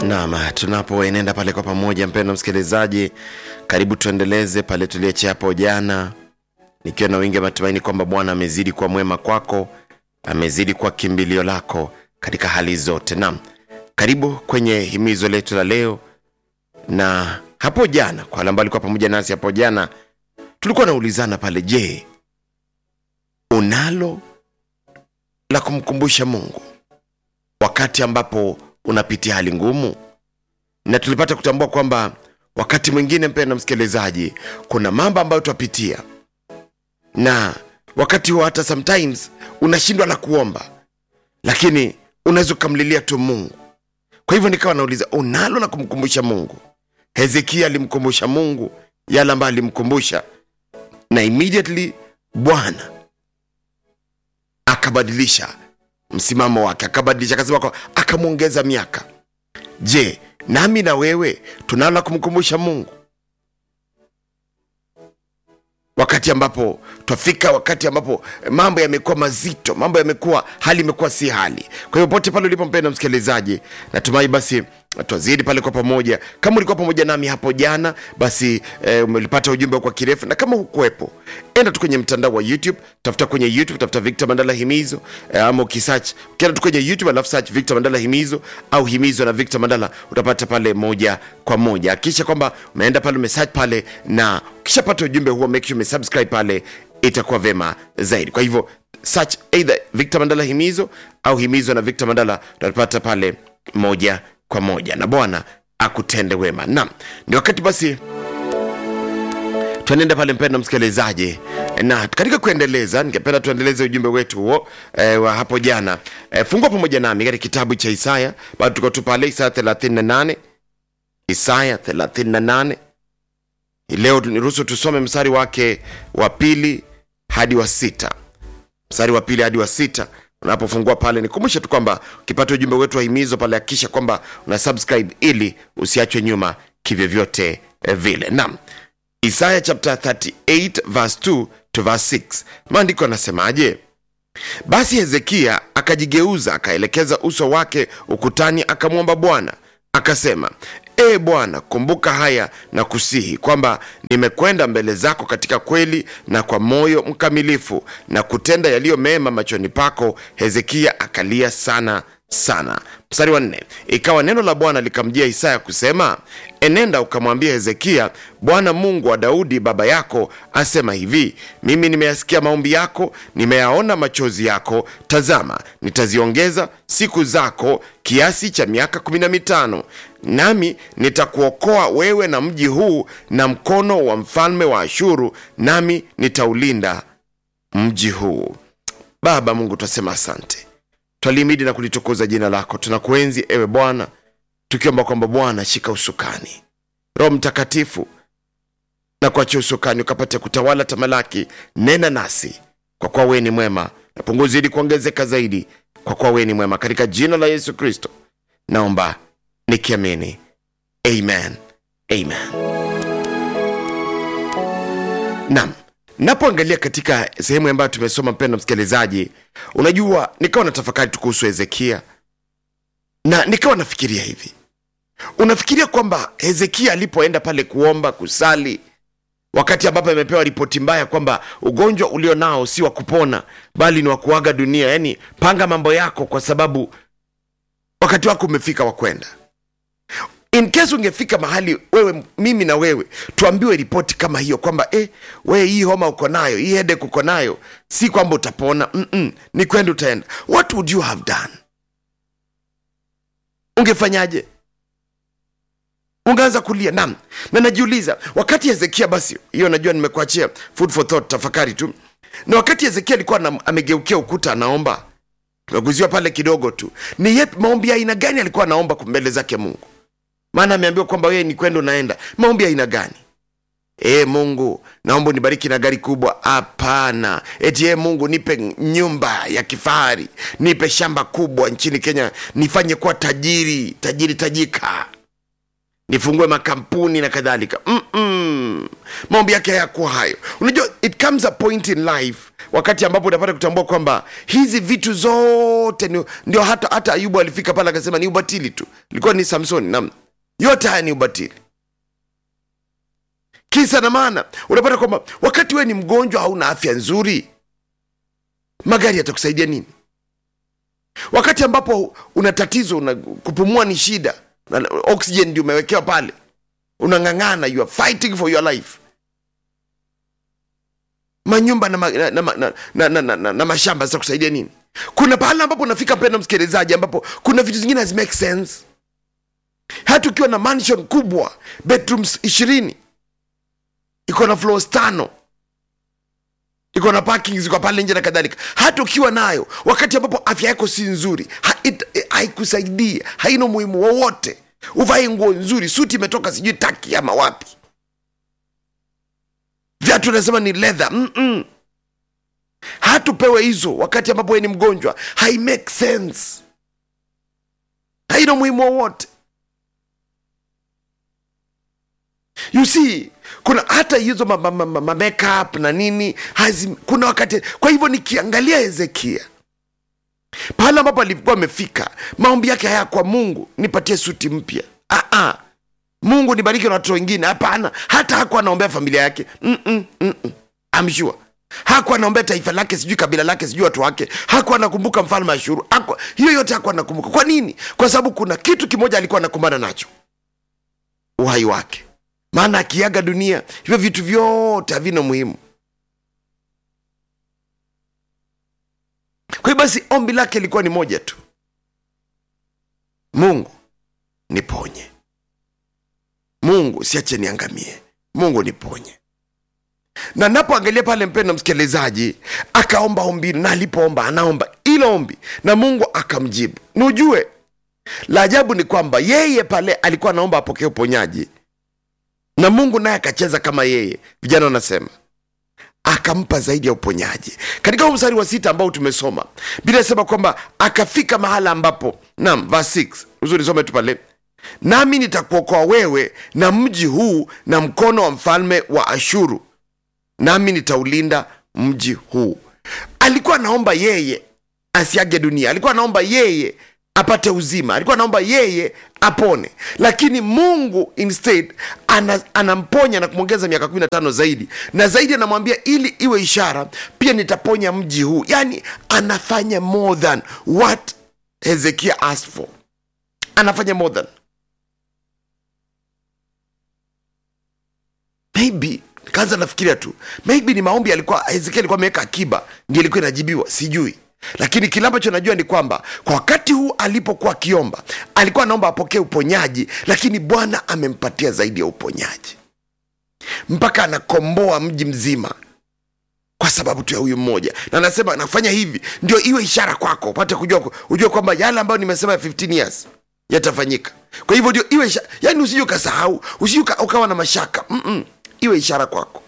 Naam, tunapoenenda pale kwa pamoja, mpendwa msikilizaji, karibu tuendeleze pale tuliachia hapo jana, nikiwa na wingi wa matumaini kwamba Bwana amezidi kuwa mwema kwako, amezidi kuwa kimbilio lako katika hali zote. Naam, karibu kwenye himizo letu la leo. Na hapo jana, kwa wale ambao walikuwa pamoja nasi hapo jana, tulikuwa naulizana pale, je, unalo la kumkumbusha Mungu wakati ambapo unapitia hali ngumu? Na tulipata kutambua kwamba wakati mwingine, mpendwa msikilizaji, kuna mambo ambayo twapitia, na wakati huo hata sometimes unashindwa la kuomba, lakini unaweza ukamlilia tu Mungu. Kwa hivyo nikawa nauliza, unalo la kumkumbusha Mungu? Hezekia alimkumbusha Mungu yale ambayo alimkumbusha, na immediately Bwana akabadilisha msimamo wake, akabadilisha, akasema kwa akamwongeza miaka. Je, nami na wewe tunalo la kumkumbusha Mungu wakati ambapo twafika, wakati ambapo mambo yamekuwa mazito, mambo yamekuwa, hali imekuwa si hali. Kwa hiyo pote pale ulipo, mpendwa msikilizaji, natumai basi twazidi pale kwa pamoja. Kama ulikuwa pamoja nami hapo jana, basi eh, umelipata ujumbe kwa kirefu, na kama hukuwepo, enda tu kwenye mtandao wa YouTube, tafuta kwenye YouTube, tafuta Victor Mandala Himizo eh, ama ukisearch, ukienda tu kwenye YouTube alafu search Victor Mandala Himizo au Himizo na Victor Mandala, utapata pale moja kwa moja. Hakikisha kwamba umeenda pale umesearch pale, na ukishapata ujumbe huo make sure umesubscribe pale, itakuwa vema zaidi. Kwa hivyo search either Victor Mandala Himizo au Himizo na Victor Mandala, utapata pale moja kwa moja, na Bwana akutende wema. Naam, ni wakati basi tuenende pale, mpendwa msikilizaji, na katika kuendeleza, ningependa tuendeleze ujumbe wetu huo e, wa hapo jana. E, fungua pamoja nami katika kitabu cha Isaya, bado tuko tu pale Isaya 38, Isaya 38. Leo niruhusu tusome mstari wake wa pili hadi wa sita, mstari wa pili hadi wa sita unapofungua pale nikumbushe tu kwamba ukipata ujumbe wetu wa himizo pale hakikisha kwamba una subscribe ili usiachwe nyuma kivyovyote eh, vile naam isaya chapter 38 verse 2 to verse 6 maandiko anasemaje basi hezekia akajigeuza akaelekeza uso wake ukutani akamwomba bwana akasema ee bwana kumbuka haya na kusihi kwamba nimekwenda mbele zako katika kweli na kwa moyo mkamilifu na kutenda yaliyo mema machoni pako hezekia akalia sana sana mstari wa nne ikawa neno la bwana likamjia isaya kusema enenda ukamwambia hezekia bwana mungu wa daudi baba yako asema hivi mimi nimeyasikia maombi yako nimeyaona machozi yako tazama nitaziongeza siku zako kiasi cha miaka kumi na mitano nami nitakuokoa wewe na mji huu na mkono wa mfalme wa ashuru nami nitaulinda mji huu baba mungu twasema asante twalimidi na kulitukuza jina lako tunakuenzi ewe bwana tukiomba kwamba bwana shika usukani roho mtakatifu na kuachia usukani ukapate kutawala tamalaki nena nasi kwa kuwa wewe ni mwema na punguzi ili kuongezeka zaidi kwa kuwa wewe ni mwema katika jina la yesu kristo naomba nikiamini amen amen nam napoangalia katika sehemu ambayo tumesoma mpendo msikilizaji unajua nikawa na tafakari tu kuhusu hezekia na nikawa nafikiria hivi unafikiria kwamba hezekia alipoenda pale kuomba kusali wakati ambapo amepewa ripoti mbaya kwamba ugonjwa ulio nao si wa kupona bali ni wa kuaga dunia yaani panga mambo yako kwa sababu wakati wako umefika wa kwenda in case ungefika mahali wewe mimi na wewe tuambiwe ripoti kama hiyo kwamba eh, wewe hii homa uko nayo hii hedek uko nayo si kwamba utapona Mm-mm, ni kwenda utaenda what would you have done ungefanyaje ungeanza kulia nam na najiuliza wakati hezekia basi hiyo najua nimekuachia food for thought tafakari tu na wakati hezekia alikuwa na, amegeukia ukuta anaomba tumeguziwa pale kidogo tu ni yet maombi ya aina gani alikuwa anaomba mbele zake mungu maana ameambiwa kwamba wewe ni kwenda unaenda maombi ya aina gani e mungu naomba unibariki na gari kubwa hapana eti e mungu nipe nyumba ya kifahari nipe shamba kubwa nchini kenya nifanye kuwa tajiri tajiri tajika nifungue makampuni na kadhalika Mm-mm. maombi yake hayakuwa hayo unajua it comes a point in life wakati ambapo unapata kutambua kwamba hizi vitu zote ni, ndio hata hata ayubu alifika pale akasema ni ubatili tu ilikuwa ni samsoni nam yote haya ni ubatili kisa na maana unapata kwamba wakati wewe ni mgonjwa hauna afya nzuri magari yatakusaidia nini wakati ambapo una tatizo una, kupumua ni shida na oxygen ndio umewekewa pale unang'ang'ana you are fighting for your life manyumba na, ma, na, na, na, na, na, na, na, na mashamba zitakusaidia nini kuna pahala ambapo unafika mpenda msikilizaji ambapo kuna vitu zingine hazi make sense hata ukiwa na mansion kubwa bedrooms ishirini iko na floors tano iko na parking ziko pale nje na kadhalika hata ukiwa nayo wakati ambapo afya yako si nzuri ha- it- haikusaidii haina umuhimu wowote uvae nguo nzuri suti imetoka sijui taki ama wapi viatu nasema ni leather Mm-mm. hatupewe hizo wakati ambapo we ni mgonjwa hai make sense haina umuhimu wowote you see kuna hata hizo ma, ma, ma, ma, ma makeup na nini hazi, kuna wakati kwa hivyo nikiangalia hezekia pale ambapo alikuwa amefika maombi yake haya kwa mungu nipatie suti mpya ah, ah. mungu nibariki na watoto wengine hapana hata hakuwa anaombea familia yake Mm-mm, mm-mm. I'm sure hakuwa anaombea taifa lake sijui kabila lake sijui watu wake hakuwa anakumbuka mfalme ashuru hakuwa, hiyo yote hakuwa anakumbuka kwa nini kwa sababu kuna kitu kimoja alikuwa anakumbana nacho uhai wake maana akiaga dunia hivyo vitu vyote havina muhimu kwa hiyo basi ombi lake ilikuwa ni moja tu mungu niponye mungu siache niangamie mungu niponye na napoangalia pale mpendo msikilizaji akaomba ombi na alipoomba anaomba ilo ombi na mungu akamjibu ni ujue la ajabu ni kwamba yeye pale alikuwa anaomba apokee uponyaji na mungu naye akacheza kama yeye vijana wanasema akampa zaidi ya uponyaji katika huu mstari wa sita ambao tumesoma bila inasema kwamba akafika mahala ambapo nam verse 6 uzuri some tu pale nami nitakuokoa wewe na mji huu na mkono wa mfalme wa ashuru nami nitaulinda mji huu alikuwa anaomba yeye asiage dunia alikuwa anaomba yeye apate uzima alikuwa anaomba yeye apone lakini mungu instead ana, anamponya na kumwongeza miaka 15 zaidi na zaidi anamwambia ili iwe ishara pia nitaponya mji huu yaani anafanya more than what hezekia asked for anafanya more than maybe kaanza nafikiria tu maybe ni maombi alikuwa hezekia alikuwa ameweka akiba ndio ilikuwa inajibiwa sijui lakini kile ambacho najua ni kwamba kwa wakati huu alipokuwa akiomba alikuwa anaomba apokee uponyaji lakini bwana amempatia zaidi ya uponyaji mpaka anakomboa mji mzima kwa sababu tu ya huyu mmoja na anasema nafanya hivi ndio iwe ishara kwako upate kujua ujue kwamba yale ambayo nimesema ya 15 years yatafanyika kwa hivyo ndio iwe ishara yani usije ukasahau usije uka- ukawa na mashaka Mm-mm. iwe ishara kwako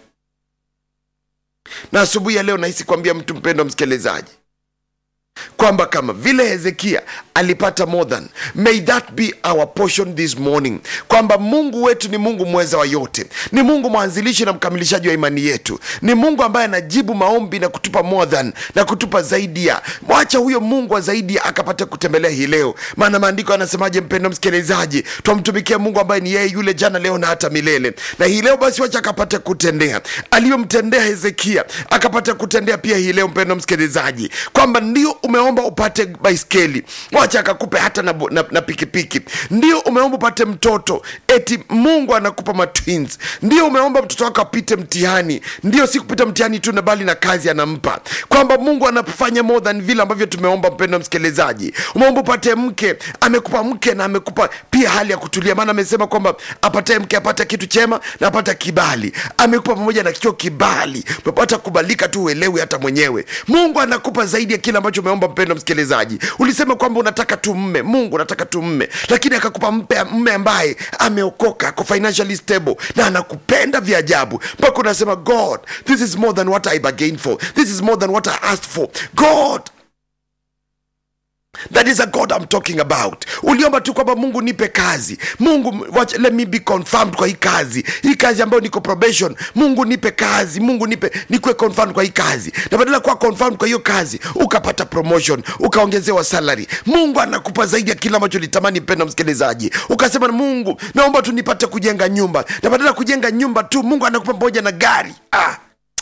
na asubuhi ya leo nahisi kuambia mtu mpendo msikilizaji kwamba kama vile hezekia alipata more than may that be our portion this morning kwamba mungu wetu ni mungu mweza wa yote ni mungu mwanzilishi na mkamilishaji wa imani yetu ni mungu ambaye anajibu maombi na kutupa more than na kutupa zaidi ya mwacha huyo mungu wa zaidi ya akapata kutembelea hii leo maana maandiko anasemaje mpendo msikilizaji twamtumikia mungu ambaye ni yeye yule jana leo na hata milele na hii leo basi wacha akapate kutendea aliyomtendea hezekia akapata kutendea pia hii leo mpendo msikilizaji kwamba ndio umeomba upate baiskeli wacha akakupe hata na, na, na pikipiki ndio umeomba upate mtoto eti mungu anakupa matwins ndio umeomba mtoto wako apite mtihani ndio si kupita mtihani tu na bali na kazi anampa kwamba mungu anafanya more than vile ambavyo tumeomba mpendo msikilizaji umeomba upate mke amekupa mke na amekupa pia hali ya kutulia maana amesema kwamba apatae mke apata kitu chema na apata kibali amekupa pamoja na kio kibali umepata kubalika tu uelewi hata mwenyewe mungu anakupa zaidi ya kile ambacho umeomba mpendo msikilizaji ulisema kwamba unataka tu mme mungu unataka tu mme lakini akakupa mpe- mme ambaye ameokoka ako financially stable na anakupenda vya ajabu mpaka unasema god this is more than what i bargained for this is more than what i asked for god that is a god I'm talking about uliomba tu kwamba mungu nipe kazi mungu watch, let me be confirmed kwa hii kazi hii kazi ambayo niko probation mungu nipe kazi mungu nipe nikuwe confirmed kwa hii kazi na badala ya kuwa confirmed kwa hiyo kazi ukapata promotion ukaongezewa salary mungu anakupa zaidi ya kile ambacho litamani mpenda msikilizaji ukasema mungu naomba tu nipate kujenga nyumba na badala ya kujenga nyumba tu mungu anakupa pamoja na gari ah.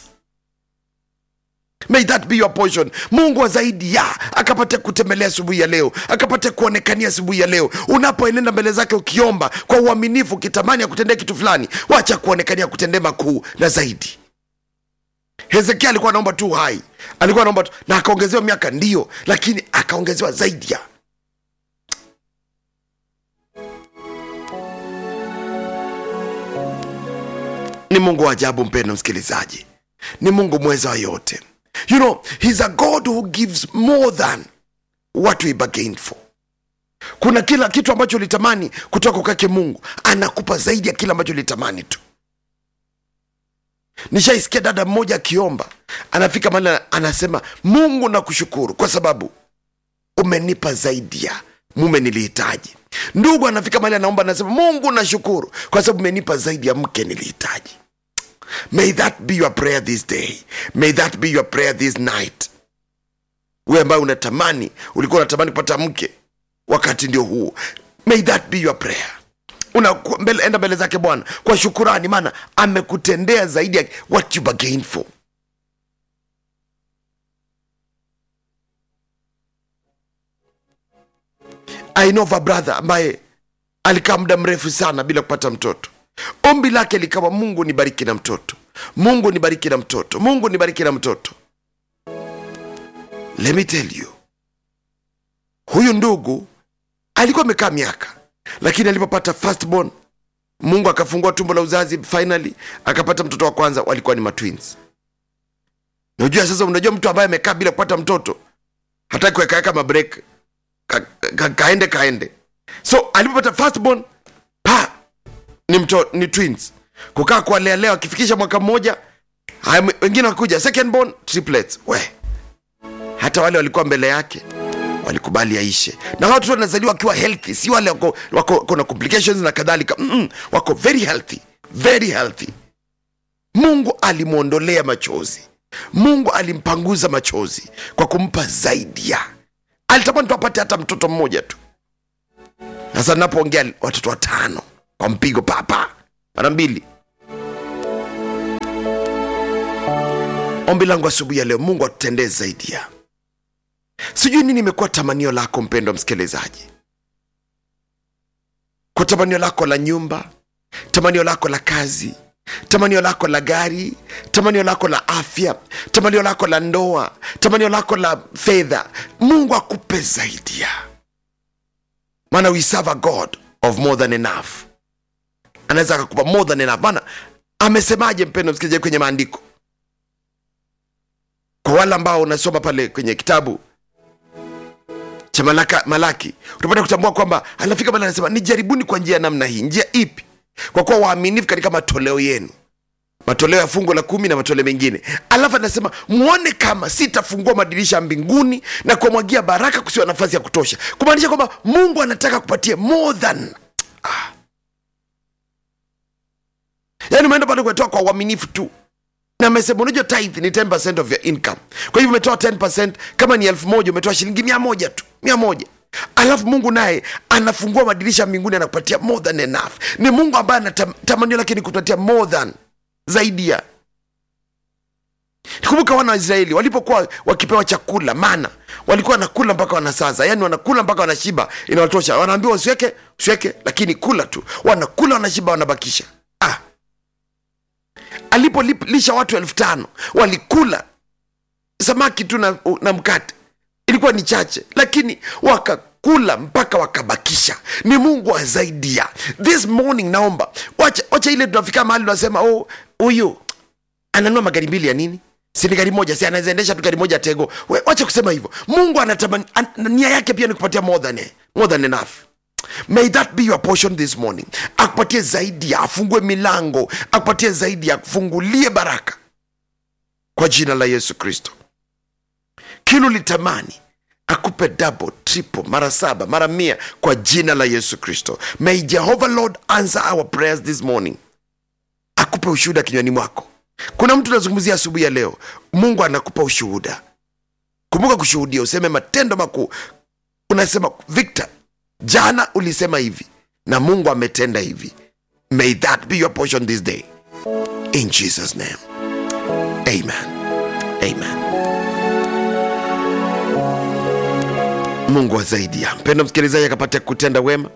May that be your portion. Mungu wa zaidi ya akapate kutembelea asubuhi ya leo, akapate kuonekania asubuhi ya leo. Unapoenenda mbele zake ukiomba kwa uaminifu, ukitamani akutendea kitu fulani, wacha kuonekania kutendee makuu na zaidi. Hezekia alikuwa anaomba tu hai, alikuwa anaomba tu na akaongezewa miaka, ndio, lakini akaongezewa zaidi ya ni Mungu wa ajabu, mpendo msikilizaji, ni Mungu mweza wa yote. You know, he's a God who gives more than what we bargained for. Kuna kila kitu ambacho ulitamani kutoka kwake Mungu, anakupa zaidi ya kile ambacho ulitamani tu. Nishaisikia dada mmoja akiomba, anafika mahali anasema, Mungu nakushukuru kwa sababu umenipa zaidi ya mume nilihitaji. Ndugu anafika mahali anaomba, anasema, Mungu nashukuru kwa sababu umenipa zaidi ya mke nilihitaji. May that be your prayer this day. May that be your prayer this night. Wewe ambaye unatamani, ulikuwa unatamani kupata mke, wakati ndio huo. May that be your prayer. Una mbele, enda mbele zake Bwana kwa shukurani, maana amekutendea zaidi ya what you bargained for. I know of a brother ambaye alikaa muda mrefu sana bila kupata mtoto ombi lake likawa mungu nibariki na mtoto mungu nibariki na mtoto mungu nibariki na mtoto let me tell you huyu ndugu alikuwa amekaa miaka lakini alipopata firstborn mungu akafungua tumbo la uzazi finally akapata mtoto wa kwanza walikuwa ni matwins najua sasa unajua mtu ambaye amekaa bila kupata mtoto hataki kuwekaweka mabrek ka, ka, kaende kaende so alipopata firstborn pa ni, mto, ni twins kukaa kuwalealea wakifikisha mwaka mmoja haya wengine wakuja second born triplets we hata wale walikuwa mbele yake walikubali aishe na hao watoto wanazaliwa wakiwa healthy si wale wako, wako kuna complications na kadhalika Mm-mm, wako very healthy very healthy mungu alimwondolea machozi mungu alimpanguza machozi kwa kumpa zaidi ya alitamani tu apate hata mtoto mmoja tu sasa napoongea watoto watano kwa mpigo papa mara mbili ombi langu asubuhi ya leo mungu atutendee zaidi ya sijui nini imekuwa tamanio lako mpendo msikilizaji kwa tamanio lako la nyumba tamanio lako la kazi tamanio lako la gari tamanio lako la afya tamanio lako la ndoa tamanio lako la fedha mungu akupe zaidi ya maana we serve a god of more than enough anaweza akakupa more than enough maana amesemaje mpendo msikilizaji kwenye maandiko kwa wale ambao unasoma pale kwenye kitabu cha malaka, malaki utapata kutambua kwamba anafika pale anasema nijaribuni kwa njia ya namna hii njia ipi kwa kuwa waaminifu katika matoleo yenu matoleo ya fungo la kumi na matoleo mengine alafu anasema mwone kama sitafungua madirisha ya mbinguni na kuwamwagia baraka kusiwa nafasi ya kutosha kumaanisha kwamba mungu anataka kupatia more than ah. yaani umeenda pale kuetoa kwa uaminifu tu na amesema unajua tithe ni 10 of your income kwa hivyo umetoa 10 kama ni elfu moja umetoa shilingi mia moja tu mia moja alafu mungu naye anafungua madirisha mbinguni anakupatia more than enough ni mungu ambaye anatamanio lake ni kupatia more than zaidi ya kumbuka wana wa israeli walipokuwa wakipewa chakula mana walikuwa wanakula mpaka wanasaza yani wanakula mpaka wanashiba inawatosha wanaambiwa usiweke usiweke lakini kula tu wanakula wanashiba wanabakisha ah. alipolisha watu elfu tano walikula samaki tu na, na mkate ilikuwa ni chache lakini wakakula mpaka wakabakisha ni mungu wa zaidi ya this morning naomba wacha, wacha ile tunafika mahali tunasema oh huyu ananua magari mbili ya nini si ni gari moja si anawezaendesha tu gari moja tego We, wacha kusema hivyo mungu anatamani an, nia yake pia ni kupatia more than, more than enough may that be your portion this morning akupatie zaidi ya afungue milango akupatie zaidi ya akufungulie baraka kwa jina la yesu kristo kile ulitamani akupe double triple mara saba mara mia kwa jina la yesu kristo may jehovah lord answer our prayers this morning akupe ushuhuda kinywani mwako kuna mtu unazungumzia asubuhi ya leo mungu anakupa ushuhuda kumbuka kushuhudia useme matendo makuu unasema victor jana ulisema hivi na mungu ametenda hivi may that be your portion this day in jesus name amen amen mungu wa zaidi ya mpendo msikilizaji akapata kutenda wema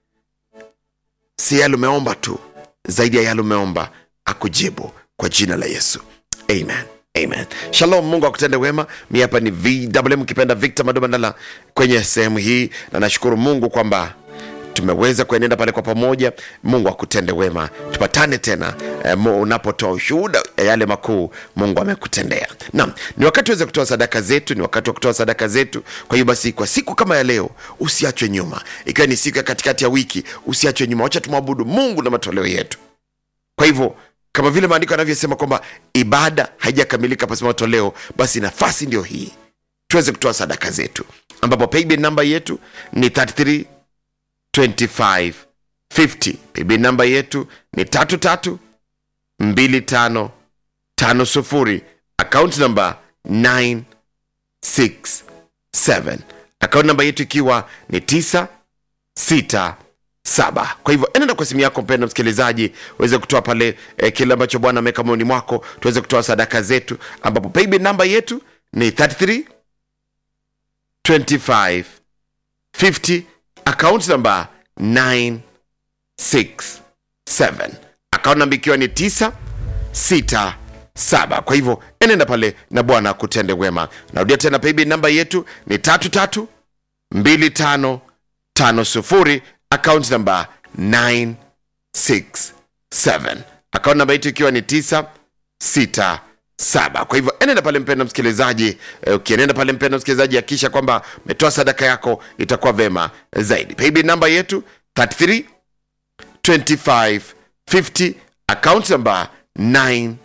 si yale umeomba tu zaidi ya yale umeomba akujibu kwa jina la yesu amen amen shalom mungu akutende wema mi hapa ni vwm ukipenda victor madomandala kwenye sehemu hii na nashukuru mungu kwamba tumeweza kuenenda pale kwa pamoja mungu akutende wema tupatane tena eh, mu- unapotoa ushuhuda ya yale makuu mungu amekutendea naam ni wakati uweze kutoa sadaka zetu ni wakati wa kutoa sadaka zetu kwa hiyo basi kwa siku kama ya leo usiachwe nyuma ikiwa ni siku ya katikati ya wiki usiachwe nyuma wacha tumwabudu mungu na matoleo yetu kwa hivyo kama vile maandiko yanavyosema kwamba ibada haijakamilika pasipo matoleo basi nafasi ndio hii tuweze kutoa sadaka zetu ambapo paybill namba yetu ni 33 25 50 paybill namba yetu ni tatu tatu mbili tano tano sufuri akaunti namba 967 akaunti namba yetu ikiwa ni 9 6 saba kwa hivyo enenda kwa simu yako mpendo msikilizaji uweze kutoa pale eh, kile ambacho bwana ameweka moyoni mwako tuweze kutoa sadaka zetu ambapo paybill namba yetu ni 33 25 50 account namba 967 account namba ikiwa ni 9 6 saba kwa hivyo enenda pale na bwana kutende wema narudia tena paybill namba yetu ni tatu tatu mbili tano tano sufuri account namba 967 account namba yetu ikiwa ni 967 kwa hivyo enenda pale mpendo msikilizaji eh, ukienenda pale mpendo msikilizaji akisha kwamba umetoa sadaka yako itakuwa vema zaidi paybill namba yetu 33 25 50 account namba 967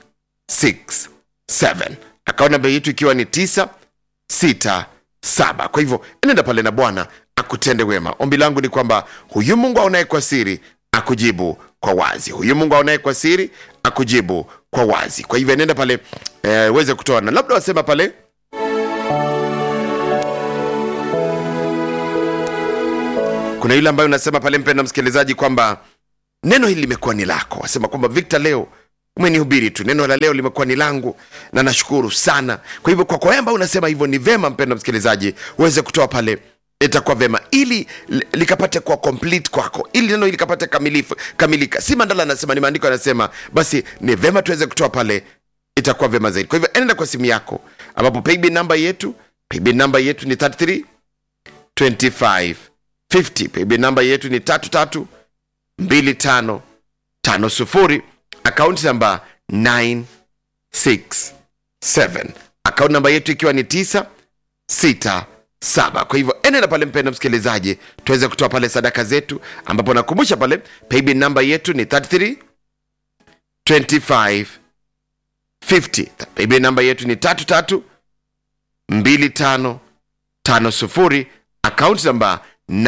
account namba yetu ikiwa ni 967 kwa hivyo enenda pale na bwana akutende wema ombi langu ni kwamba huyu mungu aonaye kwa siri akujibu kwa wazi huyu mungu aonaye kwa siri akujibu kwa wazi kwa hivyo enenda pale eh, uweze kutoa na labda wasema pale kuna yule ambayo unasema pale mpenda msikilizaji kwamba neno hili limekuwa ni lako wasema kwamba victor leo umenihubiri tu neno la leo limekuwa ni langu na nashukuru sana kwa hivyo kwa kwa ambayo unasema hivyo ni vema mpenda msikilizaji uweze kutoa pale itakuwa vema ili li- likapate kuwa complete kwako ili neno hili likapate kamilifu kamilika si mandala anasema ni maandiko anasema basi ni vema tuweze kutoa pale itakuwa vema zaidi kwa hivyo enenda kwa simu yako ambapo paybill namba yetu paybill namba yetu ni 33 25 50 paybill namba yetu ni tatu tatu mbili tano tano sufuri akaunti namba 967 akaunti namba yetu ikiwa ni 967 kwa hivyo enenda pale mpendo msikilizaji tuweze kutoa pale sadaka zetu ambapo nakumbusha pale paybill namba yetu ni 33 25 50 paybill namba yetu ni tatu tatu mbili tano tano sufuri akaunti namba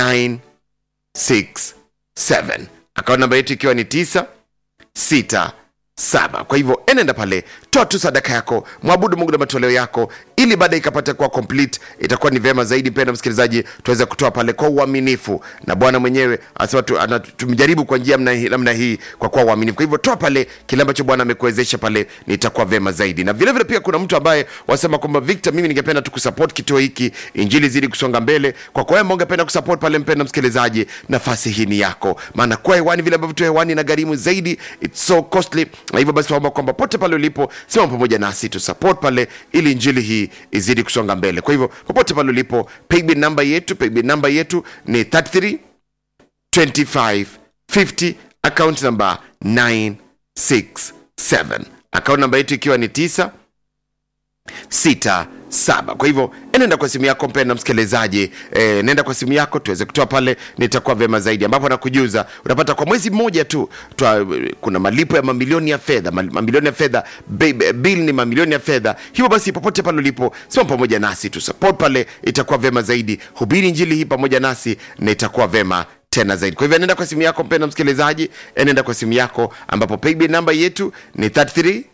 967 akaunti namba yetu ikiwa ni 9 6 saba kwa hivyo enenda pale toa tu sadaka yako mwabudu mungu na matoleo yako ili baada ikapata kuwa complete itakuwa ni vyema zaidi mpenda msikilizaji tuweze kutoa pale kwa uaminifu na bwana mwenyewe anasema tu, ana- tumjaribu kwa njia namna hii- namna hii kwa kuwa uaminifu kwa hivyo toa pale kile ambacho bwana amekuwezesha pale nitakuwa vyema zaidi na vilevile vile pia kuna mtu ambaye wasema kwamba victor mimi ningependa tu kusupport kituo hiki injili zidi kusonga mbele kwa kwa wewe ungependa kusupport pale mpenda msikilizaji nafasi hii ni yako maana kuwa hewani vile ambavyo tu hewani na gharimu zaidi it's so costly na hivyo basi tunaomba kwamba pote pale ulipo sema pamoja nasi tu support pale ili injili hii izidi kusonga mbele kwa hivyo popote pale ulipo paybill namba yetu paybill namba yetu ni 33 25 50 account number 967 account namba yetu ikiwa ni 9 sita saba kwa hivyo enenda kwa simu yako mpenda msikilizaji e, nenda kwa simu yako tuweze kutoa pale nitakuwa vyema zaidi ambapo nakujuza unapata kwa mwezi mmoja tu twa, kuna malipo ya mamilioni ya fedha ma- mamilioni ya fedha Bi- bi- bill ni mamilioni ya fedha hivyo basi popote pale ulipo sima pamoja nasi tu support pale itakuwa vyema zaidi hubiri njili hii pamoja nasi na itakuwa vyema tena zaidi kwa hivyo nenda kwa simu yako mpenda msikilizaji enenda kwa simu yako ambapo paybill namba yetu ni 33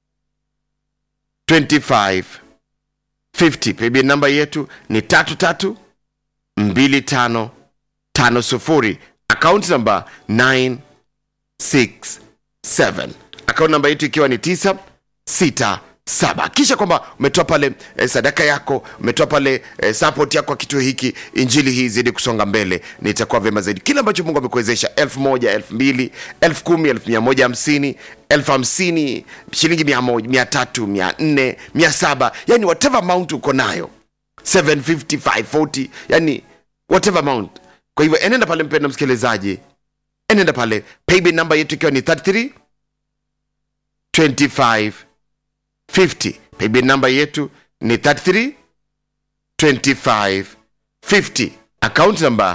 25 50 paybill namba yetu ni tatu tatu mbili tano tano sufuri akaunti namba 967 akaunti namba yetu ikiwa ni 967 kisha kwamba umetoa pale eh, sadaka yako umetoa pale eh, support yako kwa kituo hiki injili hii zidi kusonga mbele nitakuwa vyema zaidi kile ambacho mungu amekuwezesha elfu moja elfu mbili elfu kumi elfu mia moja hamsini elfu hamsini shilingi mia moja mia tatu mia nne mia saba yani whatever amount uko nayo 750 540 yani whatever amount kwa hivyo enenda pale mpenda msikilizaji enenda pale paybill namba yetu ikiwa ni 33 25 50 paybill namba yetu ni 33 25 50 account namba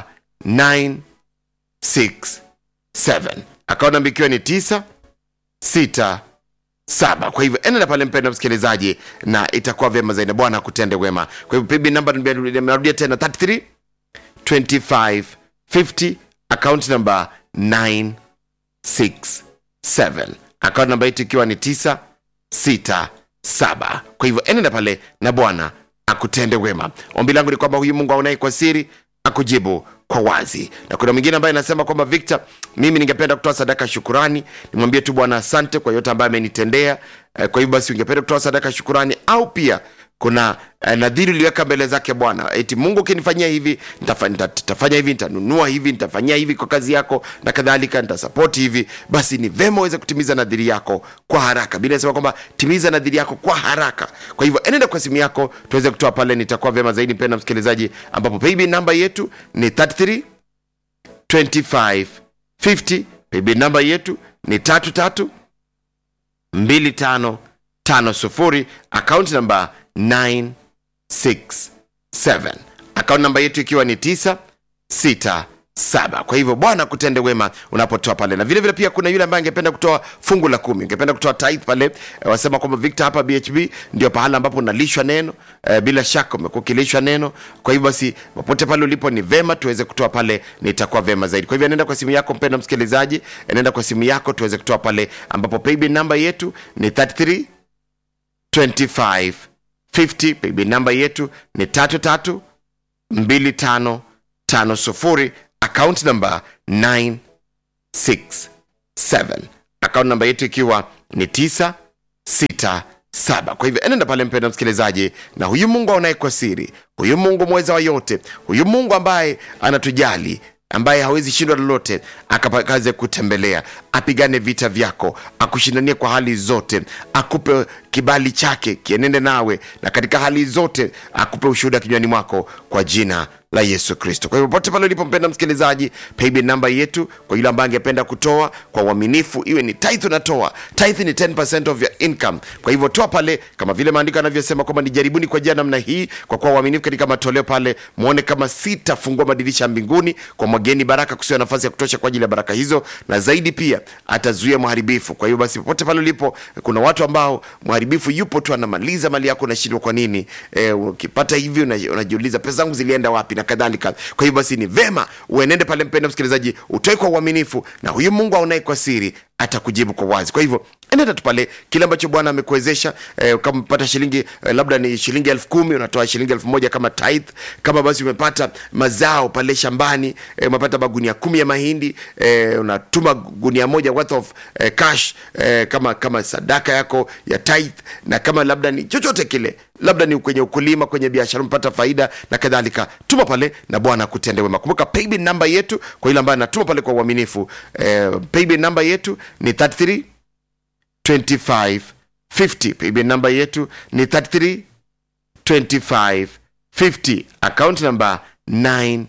967 account namba ikiwa ni 9 6 saba kwa hivyo enenda pale mpenda msikilizaji na itakuwa vyema zaidi bwana akutende wema kwa hivyo paybill namba nimerudia tena 33 25 50 account number 967 account namba yetu ikiwa ni 967 kwa hivyo enenda pale na bwana akutende wema ombi langu ni kwamba huyu mungu aonaye kwa siri akujibu kwa wazi na kuna mwingine ambaye anasema kwamba victor mimi ningependa kutoa sadaka ya shukurani nimwambie tu bwana asante kwa yote ambaye amenitendea Eh, kwa hivyo basi ungependa kutoa sadaka ya shukurani au pia kuna eh, nadhiri uliweka mbele zake bwana eti mungu ukinifanyia hivi nitafa- nita- nitafanya hivi nitanunua hivi nitafanyia hivi kwa kazi yako na kadhalika nitasapoti hivi basi ni vema uweze kutimiza nadhiri yako kwa haraka bila sema kwamba timiza nadhiri yako kwa haraka kwa hivyo enenda kwa simu yako tuweze kutoa pale nitakuwa vema zaidi mpenda msikilizaji ambapo paybill namba yetu ni 33 25 50 paybill namba yetu ni tatu tatu 2550 akaunti namba 967 akaunti namba yetu ikiwa ni 967 kwa hivyo bwana kutende wema unapotoa pale na vile vile pia kuna yule ambaye angependa kutoa fungu la kumi ungependa kutoa tithe pale eh, wasema kwamba victor hapa bhb ndio pahala ambapo unalishwa neno eh, bila shaka umekuwa ukilishwa neno kwa hivyo basi popote pale ulipo ni vema tuweze kutoa pale nitakuwa vema zaidi kwa hivyo nenda kwa simu yako mpenda msikilizaji nenda kwa simu yako tuweze kutoa pale ambapo paybill namba yetu ni 33 25 50 paybill namba yetu ni 33 25 50 account namba 967 account namba yetu ikiwa ni 967 kwa hivyo enenda pale mpenda msikilizaji na huyu mungu aonaye kwa siri huyu mungu mweza wa yote huyu mungu ambaye anatujali ambaye hawezi shindwa lolote akakaze kutembelea apigane vita vyako akushindanie kwa hali zote akupe kibali chake kienende nawe na katika hali zote akupe ushuhuda kinywani mwako kwa jina la yesu kristo kwa hivyo pote pale ulipompenda msikilizaji paybill namba yetu kwa yule ambaye angependa kutoa kwa uaminifu iwe ni tithe unatoa tithe ni 10% of your income kwa hivyo toa pale kama vile maandiko yanavyosema kwamba ni jaribuni kwa njia namna hii kwa kuwa uaminifu katika matoleo pale mwone kama sitafungua madirisha ya mbinguni kwa mwageni baraka kusiwa nafasi ya kutosha kwa ajili ya baraka hizo na zaidi pia atazuia mharibifu kwa hiyo basi popote pale ulipo kuna watu ambao mharibifu yupo tu anamaliza mali yako unashindwa kwa nini e, ukipata hivi una- unajiuliza pesa zangu zilienda wapi na kadhalika kwa hiyo basi ni vema uenende pale mpenda msikilizaji utoe kwa uaminifu na huyu mungu aonaye kwa siri atakujibu kwa wazi kwa hivyo enenda tu pale kile ambacho bwana amekuwezesha eh, kama umepata shilingi eh, labda ni shilingi elfu kumi unatoa shilingi elfu moja kama tithe kama basi umepata mazao pale shambani eh, umepata magunia kumi ya mahindi eh, unatuma gunia moja worth of eh, cash eh, kama kama sadaka yako ya tithe na kama labda ni chochote kile labda ni kwenye ukulima kwenye biashara umepata faida na kadhalika tuma pale na bwana akutende wema kumbuka paybill namba yetu kwa ile ambayo anatuma pale kwa uaminifu eh, paybill namba yetu ni 33 25 50 paybill namba yetu ni 33 25 50 account namba 967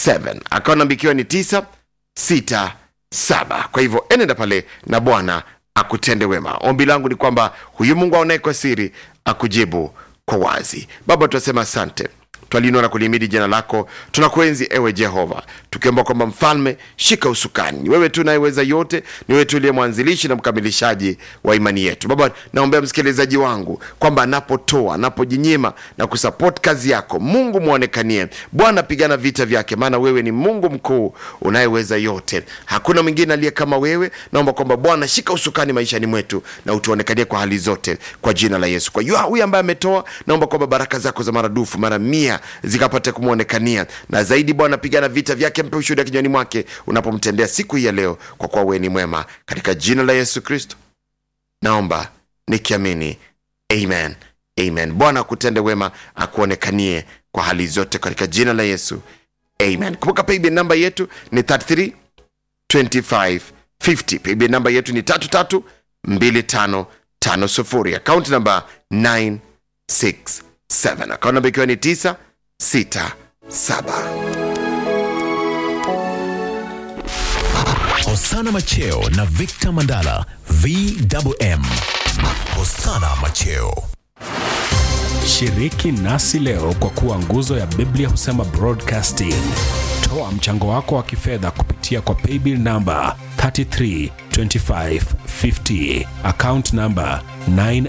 account namba ikiwa ni 967 kwa hivyo enenda pale na bwana akutende wema ombi langu ni kwamba huyu mungu aonaye kwa siri akujibu kwa wazi baba tunasema asante twalinua na kulimidi jina lako tunakuenzi ewe jehova tukiomba kwamba mfalme shika usukani ni wewe tu nayeweza yote ni wewe tu uliye mwanzilishi na mkamilishaji wa imani yetu baba naombea msikilizaji wangu kwamba anapotoa anapojinyima na kusapoti kazi yako mungu mwonekanie bwana pigana vita vyake maana wewe ni mungu mkuu unayeweza yote hakuna mwingine aliye kama wewe naomba kwamba bwana shika usukani maishani mwetu na utuonekanie kwa hali zote kwa jina la yesu kwa hiyo huyu ambaye ametoa naomba kwamba baraka zako za maradufu mara mia zikapate kumwonekania na zaidi bwana pigana vita vyake mpe ushuhuda kinywani mwake unapomtendea siku hii ya leo kwa kuwa wewe ni mwema katika jina la yesu kristo naomba nikiamini amen amen bwana akutende wema akuonekanie kwa hali zote katika jina la yesu amen kumbuka paybill namba yetu ni 33 25 50 paybill namba yetu ni 33 2550 akaunti namba 967 akaunti namba ikiwa ni 967 Hosana Macheo na Victor Mandala VMM. Hosana Macheo. Shiriki nasi leo kwa kuwa nguzo ya Biblia husema broadcasting. Toa mchango wako wa kifedha kupitia kwa paybill namba 332550 account namba 9